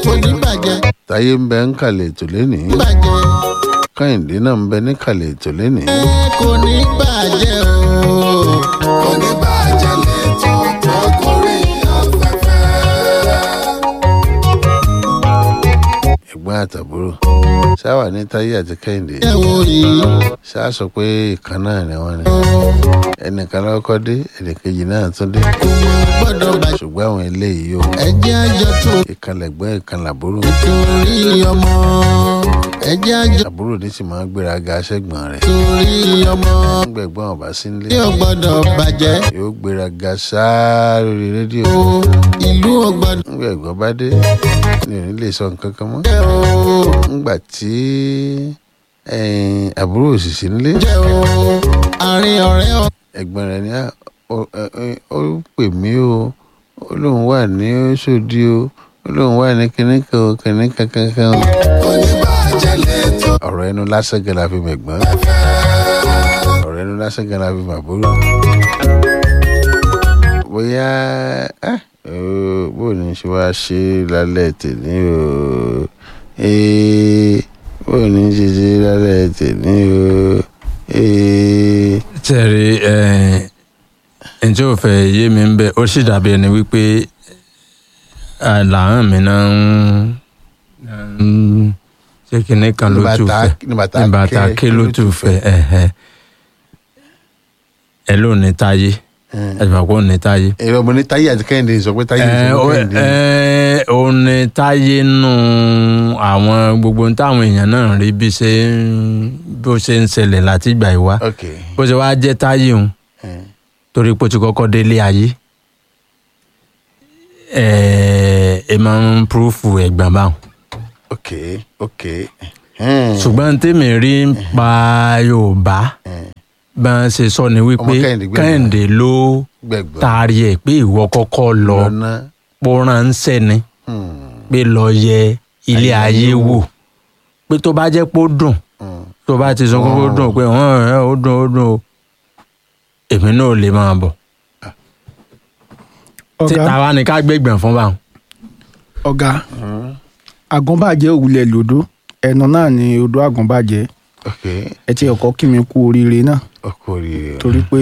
kò ní bàjẹ́ táyé ń bẹ ń kàlẹ̀ ètò lénìí bàjẹ́ kẹ́hìndé náà ń bẹ ní kàlẹ̀ ètò lénìí ẹ kò ní bàjẹ́ o. kò ní bàjẹ́ lẹ́tọ̀ tó gorí afẹ́fẹ́. ẹ̀gbọ́n àtàbúrò ṣáwà ní táyé àti kẹ́hìndé ẹ wo yìí ṣáà sọ pé ìkan náà ni wọ́n ní ẹnìkan lọ́kọ́ dé ẹnìkejì náà tún dé kò mọ gbọ́dọ̀ bàjẹ́. ṣùgbọ́n àwọn eléyìí o ẹ jẹ́ àjọ tó ìkan lẹ̀gbọ́n ìkan làbúrò torí ọmọ ẹ jẹ́ àjọ àbúrò ní sì máa ń gbéraga aṣẹ́gbọ̀n rẹ̀ torí ọmọ gbẹ̀gbọ́n ọ̀bá sí nílé tí ò gbọ́dọ̀ bàjẹ́ yóò gbéraga sáá lórí rédíò o ìlú ò gbọ́dọ̀ ńgbà ẹ̀gbọ́n bá dé ni ò ní lè sọ nǹkan kan mọ́ jẹ́ o ńgbà tí ẹ̀yìn àbúrò òṣìṣẹ́ nílé jẹ́ o àárín ọ̀rẹ́ ọ̀ ẹ̀gbọ́n rẹ̀ ní "Ah, ó- ẹ- ẹ- ó pè mí o ó lóun wà ní Òṣòdì o ó lóun wà ní kinní kan o kinní kan kankan o. kò ní bàjẹ́ lẹ́tọ̀ ọ̀rọ̀ ẹnu lásán gan la fi mẹ̀gbọ́n ọ̀rọ̀ ẹnu lásán gan la fi màbúrò. bóyá ah, oh, bó ni ṣe wá ṣe lálẹ́ tèmi o Eh, bó ni ṣe ṣe lálẹ́ tèmi o. Eh, tẹ̀rí ǹjẹ́ ò fẹ́ yé mi ń bẹ̀ ó sì dàbí ẹni wípé làwọn mi náà ń ṣé kinní kan ló tù fẹ́ ní bàtà ní bàtà ké ló tù fẹ́ ẹ̀hẹ́. ẹ ló ní táyé ẹ jùmọ̀ pé ó ní táyé. èrò ọmọ ní táyé àti kẹ́hìndé sọ pé táyé ẹ sọ ó pé kẹ́hìndé. ẹ, ó ní táyé nù àwọn gbogbo ohun táwọn èèyàn náà rí bí ṣe ń bó ṣe ń ṣẹlẹ̀ láti ìgbà ìwá ok bó ṣe wá jẹ́ táyé òun Eh, torí pé ó ti kọ́kọ́ délé ayé ẹ ẹ máa ń púrúfù ẹ̀gbọ́n báwọn. ok ok. Hmm. ṣùgbọ́n tèmi rí ń pa yorùbá Hmm. bá ń ṣe sọ ni wípé Ọmọ Kẹ́hìndé gbẹ̀gbọ́n. kẹ́hìndé ló gbẹ̀gbọ́n taari ẹ̀ pé ìwọ kọ́kọ́ lọ lọ́nà. pọ́nránṣẹ́ ni Hmm. pé lọ yẹ ilé Ayé ayé wò. wò pé tó bá jẹ́ pé ó dùn Hmm. tó bá ti sọ pé ó dùn pé hàn ẹ́ ó dùn ó dùn o èmi náà ò lè máa bọ̀ tí ọ̀gá tàwa ni ká gbẹ̀gbọ̀n fún báwọn. ọ̀gá àgùnbàjẹ́ òwúlẹ̀ lòdó ẹ̀nà náà ni odò àgùnbàjẹ́ ok ẹ ti ọkọ kí mi kú oríire náà ọkọ rèé torí pé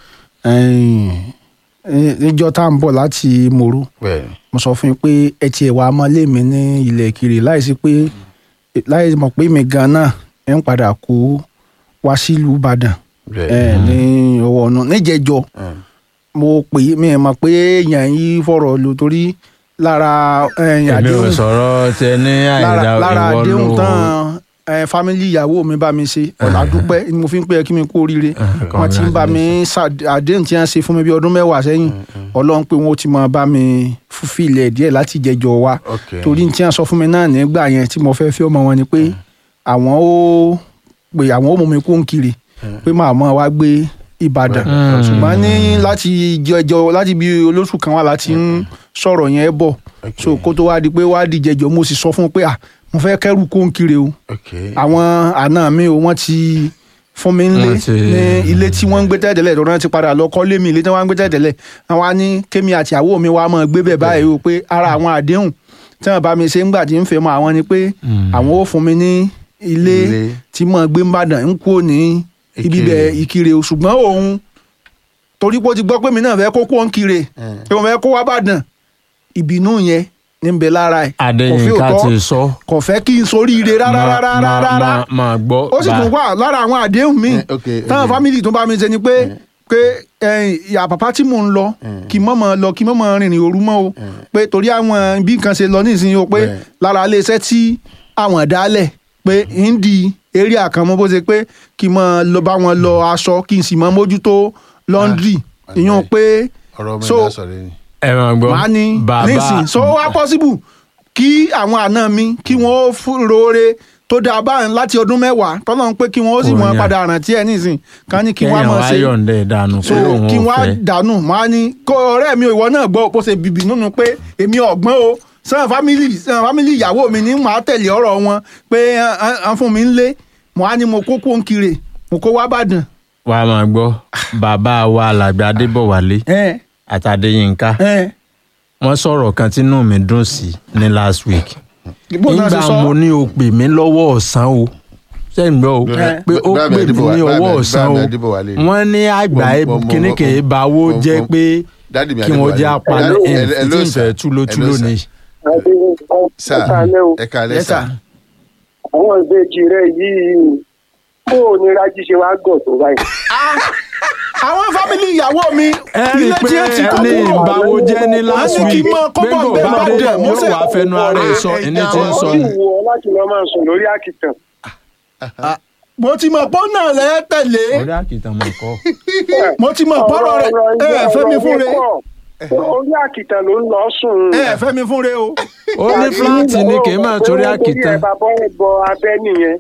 ẹ̀yìn, ẹ̀, níjọ́ tá à ń bọ̀ láti mòró bẹ́ẹ̀ ni mo sọ fún yín pé ẹ ti ẹ̀wà ọmọlé mi ní ilẹ̀ kiri láìsí pé láì mọ̀ pé mi gan náà ẹ̀ ń padà kó wá sílùú Ìbàdàn bẹ́ẹ̀ ẹ̀ ní ọwọ́ ọ̀nà níjẹ̀jọ́ Hmm. mo pè é mi ẹ̀ mọ̀ pé èèyàn yìí fọ̀rọ̀ lò torí lára ẹ̀yìn èmi ò àdéhùn sọ̀rọ̀ tẹ ní àìdá lára lára ìwọ àdéhùn ló tán ẹ fámílì ìyàwó mi bá mi ṣe ọ̀nà àdúpẹ́ ni mo fi ń pè é kí mi kú oríire wọ́n ti ń bá mi ṣà- àdéhùn tí wọ́n ṣe fún mi bí ọdún mẹ́wàá sẹ́yìn ọlọ́run pé wọ́n ti máa bá mi fúfilẹ̀ díẹ̀ láti jẹjọ wa ok torí tí wọ́n sọ fún mi náà nígbà yẹn tí mo fẹ́ fẹ́ ọmọ wọn ni pé àwọn ó pé àwọn ó mú mi kú ń kiri pé màá mọ́ wa gbé Ìbàdàn Mm. ṣùgbọ́n ní láti jẹjọ láti bí olóṣù kan wá láti ń sọ̀rọ̀ yẹn bọ̀ ok so kó tó wá di pé wá di jẹjọ mo sì sọ fún un pé à mo fẹ́ kẹ́rù kó ń kiri o ok àwọn àna mi o wọ́n ti fún mi nílé Wọ́n ti- ní ilé tí wọ́n ń gbé tẹ́tẹ́lẹ̀ tó náà ti padà lọ kọ́lé mi ilé tí wọ́n ń gbé tẹ́tẹ́lẹ̀ àwọn á ní kémi àti àwọ̀ mi wá máa gbé bẹ̀ báyìí o pé ara àwọn àdéhùn tí wọ́n bá mi ṣe ń gbà tí ń fẹ́ mọ àwọn ni pé àwọn ò fún mi ní ilé Ilé. tí mo gbé ń bàdàn ń kú ní ibi Ìkirè. bẹ̀ ìkirè o ṣùgbọ́n òun torí pé ó ti gbọ́ pé mi náà fẹ́ kó kó ń kire Hmm. pé mo fẹ́ kó wá bàdàn ìbínú yẹn ní ń bẹ lára ẹ̀ kò fi Adéyínká òótọ́ ti sọ kò fẹ́ kí n soríire rárá máa- rárá máa- rárá máa- máa gbọ́ ó sì tún wà lára àwọn àdéhùn míì Eh, ok, táwọn ok. fámìlì tó bá mi ṣe ni pé pé ẹ̀yìn, ìyá bàbá tí mò ń lọ kí n mọ̀mọ́ lọ kí n mọ̀mọ́ rìnrìn òru mọ́ o pé torí àwọn bí nǹkan ṣe lọ nísìnyí o pé Bẹ́ẹ̀. lára iléeṣẹ́ tí àwọn dálẹ̀ pé ń di eré àkànmọ́ bó ṣe pé kí n mọ̀ lọ bá wọn lọ aṣọ kí n sì mọ̀ mójútó lọ́ndrì Ah, ìyún pé ọ̀rọ̀ mi so- náà sọ̀rọ̀ ni ẹ máa gbọ́ màá ní bàbá nísìn so wá possible kí àwọn àna mi kí wọ́n fún roore tó dáa báyìí láti ọdún mẹ́wàá tọ́lọ́ ń pé kí wọ́n sì Kò mọ yàn. padà rántí ẹ̀ nísìn kan ní kí wọ́n á kéèyàn mọ̀ wá ṣe yọ̀ǹda ìdánù so pé òun kí ò wọ́n á fẹ́ dànù máa ní kó ọ̀rẹ́ mi ìwọ náà gbọ́ bó ṣe bìbì nínú pé èmi ọ̀gbọ́n o sàn fámìlì sàn fámìlì ìyàwó mi ní màá tẹ̀lé ọ̀rọ̀ wọn pé à ń fún mi ń lé mo á ní mo kó kó ń kiri mo kó wá bàdàn. wà á máa gbọ́ bàbá wa alàgbà adébọ̀wálé ẹ àtàdéyínká ẹ wọ́n sọ̀rọ̀ kan tínú mi dùn sí ní last week bó náà ṣe nígbà sọ mo ní o pè mí lọ́wọ́ ọ̀sán o sẹ́yìn gbọ́ o Bẹ́ẹ̀- pé ó bẹ́ẹ̀ pè mí Adébọ̀wálé- ní ọwọ́ bẹ́ẹ̀ ọ̀sán o Adébọ̀wálé wálé ni. wọ́n ní àgbà Mo- mo- mo- kíní mo- kèé báwo mo- jẹ́ mo- pé Dádì mi kí wọ́n jẹ́ Adébọ̀wálé. apalẹ̀ Hello, ẹ̀ hello, tí hello, ń fẹ́ sir. túlótúló Hello, sir. ni. sà Ẹ̀kálẹ́ o. ẹ kálẹ́ Yes, sà sir. àwọn ìbejì rẹ yìí bó o ní rájí ṣe wá gọ̀ tó báyìí. àwọn fámìlì ìyàwó mi ẹ rí i ilé pé tí ẹ ti kọ́ ẹni kúrò ìbáwo jẹ́ ní last Wọ́n ní kí week n máa kọ́ pé bọ̀ kò bẹ́ẹ̀ bá bá dé dẹ̀, mo yóò ṣe- wá fẹnu ara ẹ̀ sọ ẹni tí ń sọ ó ni. sì wù ọ láti lọ máa sùn lórí àkìtàn. mo ti mọ̀ pọ́ náà lẹ́ tẹ̀lé orí àkìtàn mọ̀ kọ́. mo ti mọ̀ pọ́rọ̀ rẹ̀ ẹ ẹ fẹ́ mi fún re orí àkìtàn ló ń lọ sùn. ẹ ẹ fẹ́ mi fún re o. ó ní fúláàtì ni kì í máa torí àkìtàn. ẹ bàbá ẹ bọ abẹ nìyẹn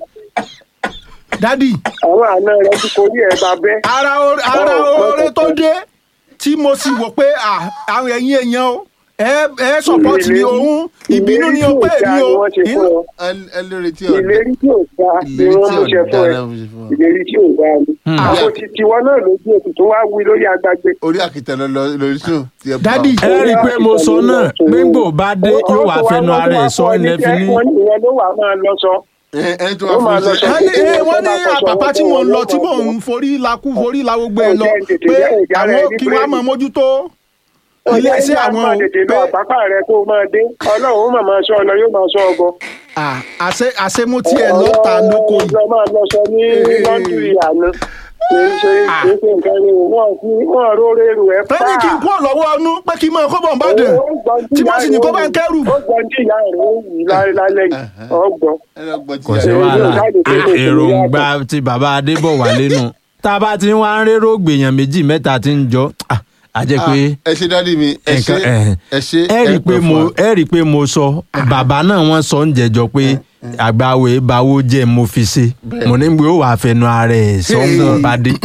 dádì àwọn àna rẹ ti korí ẹ bàbẹ. ara o- ara oore tó dé tí mo sì wò pé à, àwọn ẹ̀yin èèyàn o ẹ ẹ support mi òun ìbínú ni o pé èmi o inú- ẹ lórí tí ọ̀dà ìlérí tí ò dáa ni ìlérí wọ́n tí mú ṣe ọ̀dà fún ẹ náà mo ṣe fún ọ. ìlérí tí ò dáa ni. àwọn ti tiwọn náà lójú ètò tó wá wí lórí agbágbé. orí àkìtàn lọ lọ lórí sùn tí ẹ bá Dádì. ẹ rí i pé mo sọ náà pé gbò bá dé yóò wá fẹnu ara ẹ̀ sọ ilẹ̀ fi ní. wọ́n ní ìwọ ló wà máa lọ sọ. ẹ ẹ tó Ó wá máa fún lọ iṣẹ́ sọ- wọ́n ní ẹ, wọ́n ní àpàpà tí mò ń lọ tí mò ń forí lakú forí la gbogbo ẹ lọ pé àwọn kí wọ́n á máa mójútó ilé iṣẹ́ àwọn o tètè lọ pé àpápá rẹ kó o máa dé ọlọ́run ó mà máa sọ ọ lọ yóò máa sọ ọ bọ. à, àṣẹ àṣemú tiẹ̀ lọ́ta lóko yìí. lọ máa lọ sọ ní lọ́ndìrì àná kì í ṣe kì í ṣe nǹkan ni wọ́n fi wọ́n róore rù ẹ́ pa. tẹ́lẹ̀ kí n kú ọ̀lọ́wọ́ ọnú pé kí n máa kó bọ̀ ń bá dẹ̀ tí wọ́n sì ní kó bá ń kẹ́rù. ó gbọ́n tí ìyá rẹ̀ ó wù lálẹ́ yìí ọgbọ́n. ẹ lọ gbọ́ tí kò ẹ- sí Ẹ, wàhálà yóò jáde pé kò sí èròǹgbà ti bàbá adébọ̀wálé nù tá a bá ti ń wá ń rérò gbèyàn méjì mẹ́ta tí ń jọ ah, a jẹ́ pé ẹ ṣe dádì mi ẹ ṣe nǹkan ẹ̀ ẹ ṣe ẹ rí i pé pẹ́ mo fún wa. ẹ rí i pé mo sọ bàbá náà wọ́n sọ ń jẹjọ pé àgbàwé báwo jẹ́ mo fi ṣe mo ní gbé ó wàá fẹnu ara ẹ̀ sọ ń bá dé.